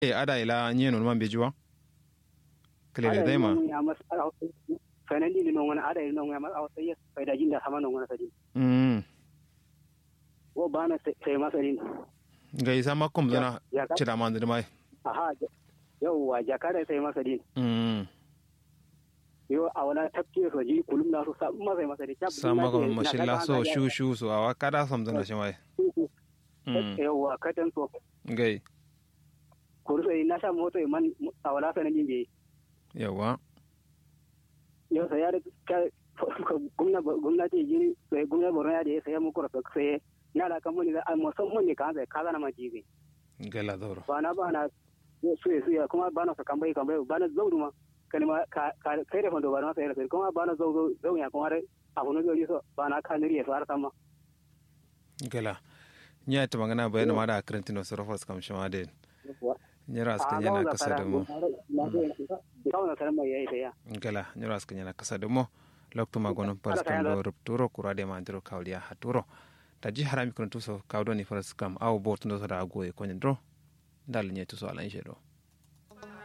e ada ila nye non man bejuwa kele dai ma fanan din non wani ada non wani a sai sai da jinda sama non wani sai mm wo bana sai masarin ga isa makum zana cira man da mai aha yauwa jakada sai masarin mm yo a wala tafke so ji kulum na so sabu masai masari tab sama ko mashilla so shu shu so awa kada sam zana shi mai yauwa katan so gai kuru sai na sha moto man a wala sanan jin yawa yau sai ya da gwamnati jini sai gwamnati borno ya da sai mu kura sai na da kan muni da musamman ne kan sai kaza na ma jibi gala doro ba na ba na su su ya kuma ba na sa kambai kambai ba na zaudu ma kalma ka kai da fando ba na sai sai kuma ba na zau zau ya kuma abu na zai so ba na kan riya su har sama gala nya ta magana bayan ma da karantino sarofas kam shi ma da nyara askan yana kasa da mu gala nyara askan yana kasa da mu lokto magonon paras kam do rupturo kurade ma ndiro kawliya haturo ta ji harami kun tuso kawdo ni faras kam aw bortundo da agoye ko nyandro dal nyetu so ala injelo